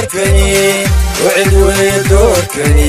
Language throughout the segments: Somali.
doorkani wcid wey doorkani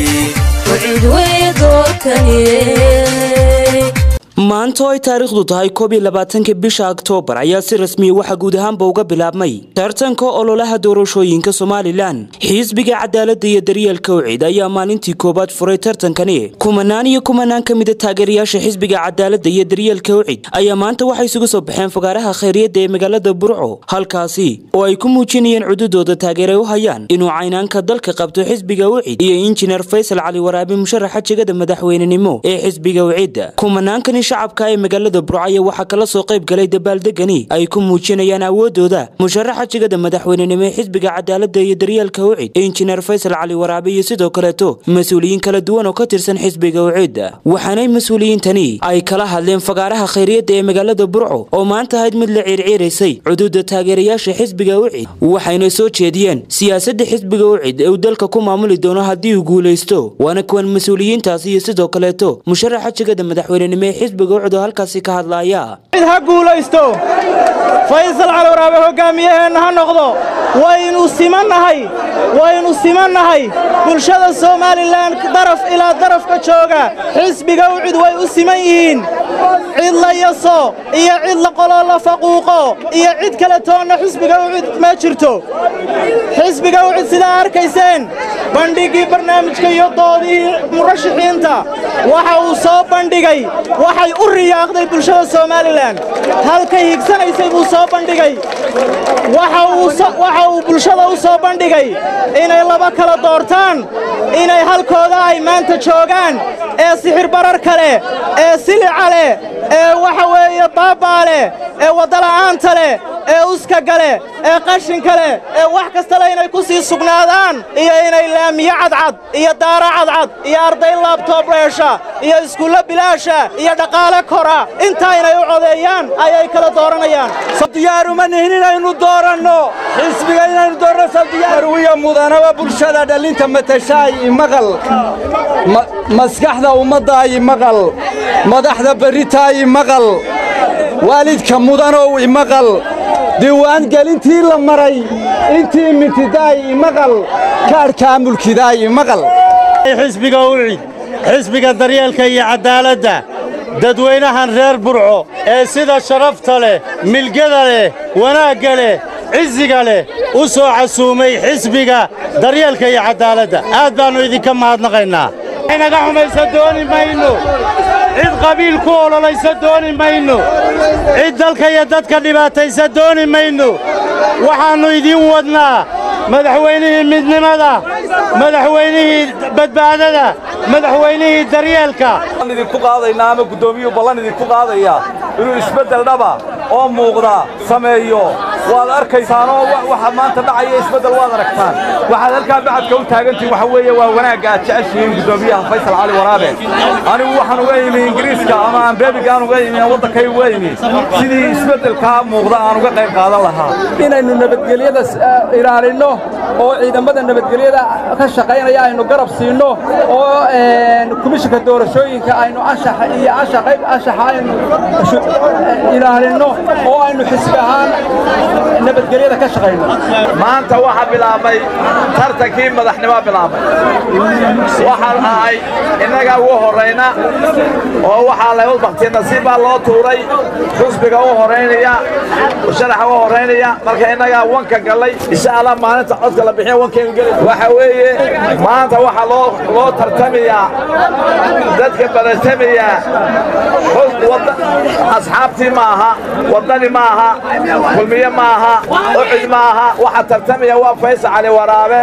maanta oo ay taariikhdu tahay koob iyo labaatanka bisha oktoobar ayaa si rasmiya waxaa guud ahaanba uga bilaabmay tartanka ololaha doorashooyinka somalilan xisbiga cadaalada iyo daryeelka wcid ayaa maalintii koowaad furay tartankani kumanaan iyo kumanaan ka mida taageerayaasha xisbiga cadaalada iyo daryeelka wcid ayaa maanta waxay isugu soo baxeen fagaaraha khayriyadda ee magaalada burco halkaasi oo ay ku muujinayeen cududooda taageeray u hayaan inuu caynaanka dalka qabto xisbiga wcid iyo injineer faysal cali waraabi musharaxa jegada madaxweynenimo ee xisbiga wcid kumanaankani shacabka ee magaalada burcaya waxaa kala soo qayb galay dabaaldegani ay ku muujinayaan awoodooda musharaxa jegada madaxweynenimo ee xisbiga cadaalada iyo daryeelka wcid injineer faysal cali waraabe iyo sidoo kaleeto mas-uuliyiin kala duwan oo ka tirsan xisbiga wcid waxaanay mas-uuliyiintani ay kala hadleen fagaaraha khayriyadda ee magaalada burco oo maanta ahayd mid la ciirciiraysay cududa taageerayaasha xisbiga wcid waxayna soo jeediyeen siyaasadda xisbiga wcid ee uu dalka ku maamuli doono haddii uu guulaysto waana kuwan mas-uuliyiintaasi iyo sidoo kaleeto musharaxa jegada madaxweynenimo ee xisbiga wcid oo halkaasi ka hadlaaya cid ha guulaysto faysal cali waraabe hoggaamiyaheenna ha noqdo waynu simannahay waynu simannahay bulshada somalilan daraf ilaa darafka jooga xisbiga wcid way u siman yihiin cid la yaso iyo cid la qoloo la faquuqo iyo cid kale toonna xisbiga wcid ma jirto xisbiga wcid sidaa arkayseen bandhiggii barnaamijka iyo doodihii murashaxiinta waxa uu soo bandhigay waxay u riyaaqday bulshada somalilan halkay higsanaysay buu soo bandhigay waxa uu bulshada u soo bandhigay inay laba kala doortaan inay halkooda ay maanta joogaan ee sixir bararka leh ee silica leh ee waxa weeye baabaa leh ee waddala'aanta leh ee uskaga leh ee qashinka leh ee wax kastale inay ku sii sugnaadaan iyo inay laamiyo cadcad iyo daara cadcad iyo arday laabtoob dheesha iyo iskuullo bilaasha iyo dhaqaale kora intaa inay u codeeyaan ayay kkala dooranayaan diyaaruma nihin inaynu dooranno xisbiga inaynu dooranno sabdiyaarwiya mudanaba bulshada dhallinta matashaay imaqal maskaxda ummaddaay imaqal madaxda berritaay imaqal waalidka mudanow imaqal diiwaangelintii la maray intii mintidaay imaqal kaadhkaa mulkidaay imaqal xisbiga wcid xisbiga daryeelka iyo caddaaladda dadweynahan reer burco ee sida sharafta leh milgada leh wanaagga leh cisiga leh u soo casuumay xisbiga daryeelka iyo caddaaladda aad baannu idinka mahadnaqaynaa inaga xumaysa dooni mayno cid qabiil ku ololaysa dooni mayno cid dalka iyo dadka dhibaataysa dooni mayno waxaannu idiin wadnaa madaxweynihii midnimada madaxweynihii badbaadada madaxweynihii daryeelka idinku qaadaynaa ama guddoomiyuu ballan idinku qaadaya inuu isbeddel dhaba oo muuqda sameeyo waad arkaysaanoo waxa maanta dhacaya isbeddel waad aragtaan waxaad halkaa bacadka u taagantihin waxa weeye waa wanaagga aad jeceshihiin guddoomiyaha faysal cali waraabe anigu waxaan uga imi ingiriiska ama aan beebigaan uga imi waddankay uga imi sidii isbeddelkaa muuqda aan uga qayb qaadan lahaa inaynu nabadgelyada ilaalinno oo ciidamada nabadgelyada ka shaqaynaya aynu garab siinno oo komishinka doorashooyinka aynu anshaxa iyo anshaxayb anshaxa aynu ilaalinno oo aynu xisbi ahaan nabadgelyada ka shaqayno maanta waxaa bilaabmay tartankii madaxnimo bilaabmay waxaan ahay innaga ugu horrayna oo waxaa lagu bakti nasiib baa loo tuuray xusbiga u horraynaya sharaxa u horraynaya marka innagaa wanka gallay insha allah maalinta codka la bixiya wankaynu geli waxa weeye maanta waxaa loo loo tartamayaa dadka baratamaya asxaabtii ma aha waddani ma aha kulmiye ma aha ucid ma aha waxaa tartamaya waa faysal cali waraabe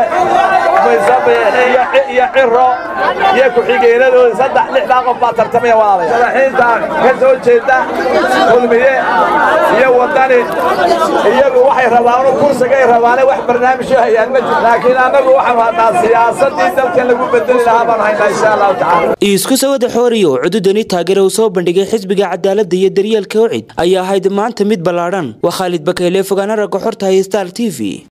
iyo ciro iyo ku-xigeenadooda saddex lixdaa qof baa tartamaya walaalaya madaxiinta ka soo jeeda kulmiye iyo waddani iyagu waxay rabaan kursigay rabaane wax barnaamijyo hayaan ma jir laakiin annagu waxaan hadnaa siyaasaddii dalkan lagu bedeli lahaa baan haynaa insha allahu tacala isku sawada xooriyo cududani taageera uu soo bandhigay xisbiga cadaaladda iyo daryeelka wcid ayaa ahayd maanta mid ballaadhan waa khaalid bakayle fogaana ragga xorta hay star t v